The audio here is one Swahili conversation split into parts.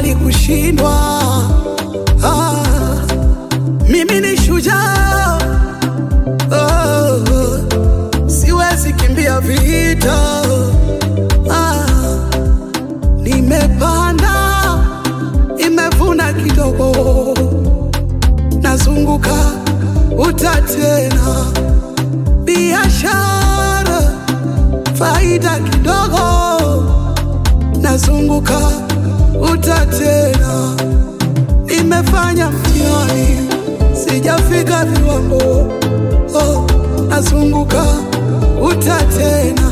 sijawahi kushindwa. Ah, mimi ni shujaa. Oh, siwezi kimbia vita. Ah, nimepanda, nimevuna kidogo, nazunguka uta tena, biashara faida kidogo, nazunguka uta tena, nimefanya mtihani sijafika viwango, oh, nazunguka uta tena,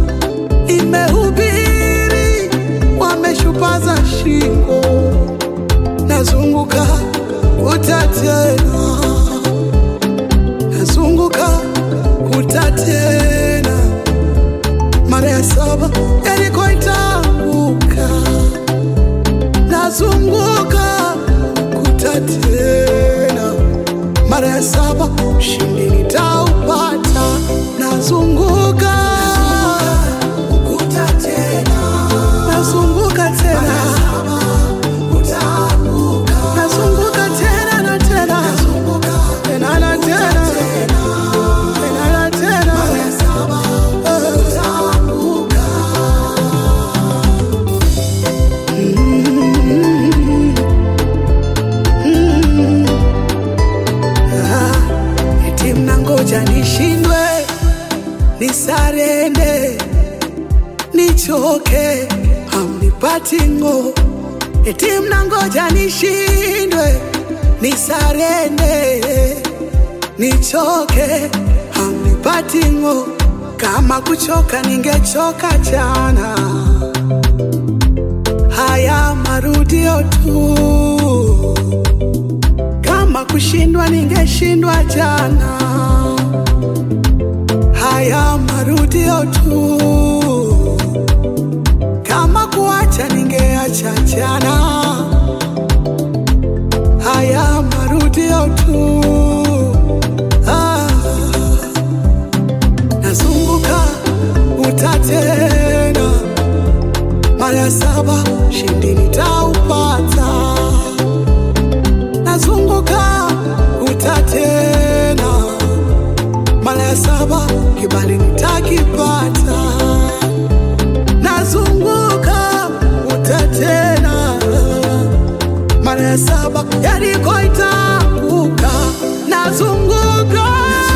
nimehubiri wameshupaza shingo, nazunguka uta tena, nazunguka uta tena, mara ya saba Yeriko itaanguka, nazunguka kuta tena, mara ya saba ushindi nitaupata, nazunguka kuta tena, nazunguka tena nazunguka tena na tena tena na tena tena na tena Ah, eti mnangoja nishindwe nisarende nichoke hamnipati ngo eti mnangoja nishindwe nisarende nichoke hamnipati ngo kama kuchoka ningechoka jana haya marudio tu kama kushindwa ningeshindwa jana haya marudio tu kama kuacha ningeacha jana haya marudio tu ah, nazunguka utatena mara ya saba shindi nitaupata nazunguka utatena mara ya saba kibali nitakipata nazunguka utatena mara ya saba Yeriko itaanguka nazunguka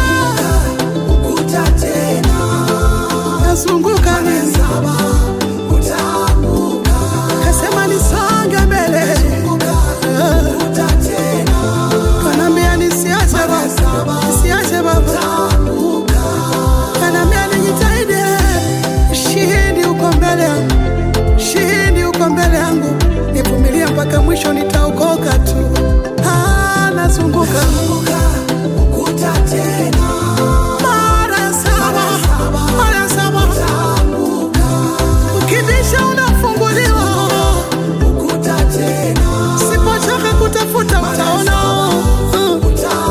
ukuta tena nazunguka mara ya saba utaanguka kasema nisonge mbele ukuta tena kanambia nisiache baba nisiache baba kanambia nijitahidi shindi uko mbele yangu shindi uko mbele yangu nivumilia mpaka mwisho nitaokoka tu Ah, nazunguka ukuta tena mara ya saba mara ya saba ukibisha unafunguliwa ukuta tena sipochoka kutafuta utaona Mm.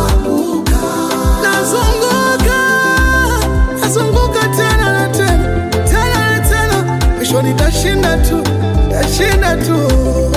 nazunguka nazunguka tena na tena tena na tena mwisho nitashinda tu tashinda tu